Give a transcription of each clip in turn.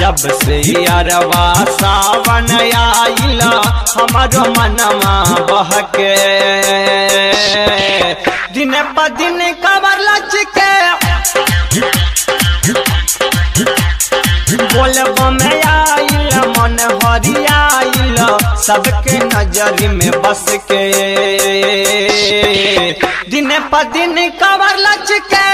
जब से अरवा सावन आइल हमारो मनवा बहके दिन प दिन कबर लचके बोलब में आइल मन हरियाइल सबके नजर में बस के दिन प दिन कबर लचके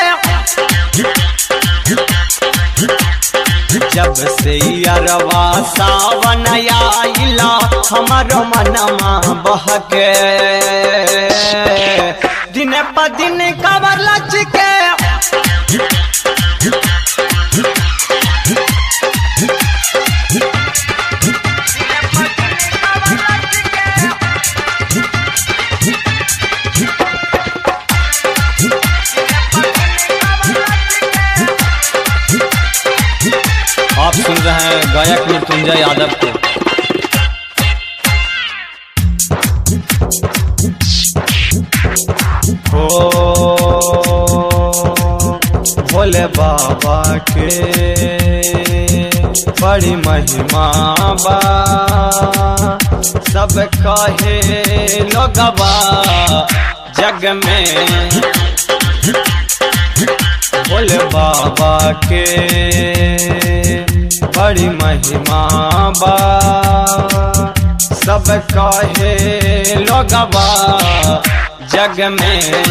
जब से अरवा सावन आइल हमारो मनमा बहके दिन प दिन कबर लचके आप सुन रहे हैं गायक मृत्युंजय यादव को हो भोले बाबा के बड़ी महिमा बा सब कहे लोगवा जग में भोले बाबा के बड़ी महिमा बा सब कहे लोगवा जग में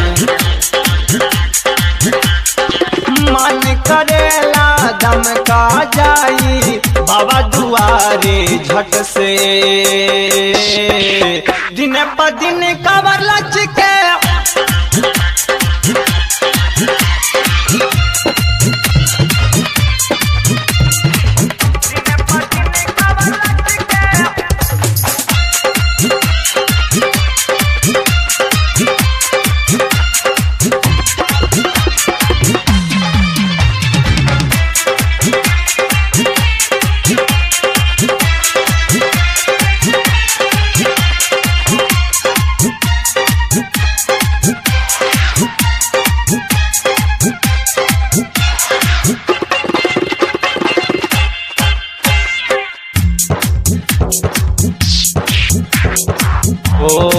मन करेला दम का जाई बाबा दुआरे झट से दिन प दिन कबर लचके ओ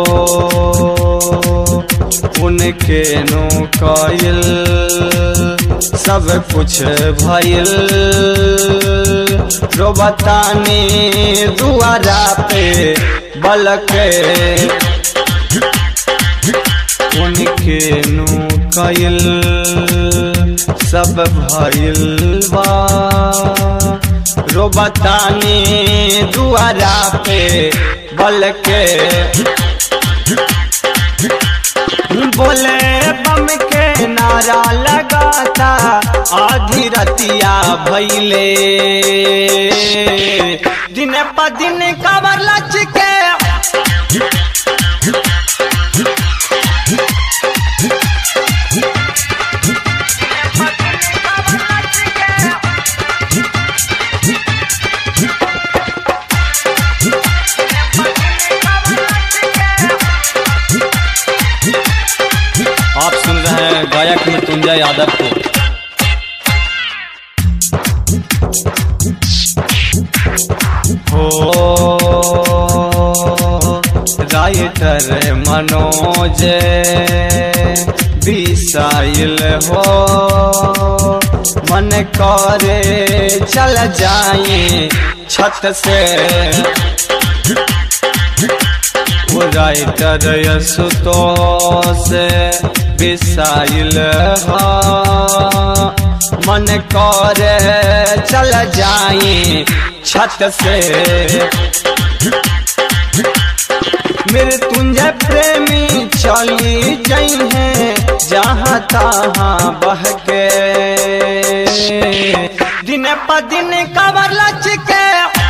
उनके नो कायल सब कुछ भइल रो बताने दुआरा पे बलके उनके नु कायल सब भइल बा रो बताने दुआरा पे बल के बोले बम के नारा लगाता आधी रतिया भैले दिन प दिन कबर लचके आप सुन रहे हैं गायक मृत्युंजय यादव को हो राइटर मनोज बिसाइल हो मन करे चल जाए छत से वो राइटर यशुतोष बिसाइल हो मन करे चल जाए छत से मृत्युंजय प्रेमी चली जई है जहाँ तहाँ बह के दिन प दिन कबर लचके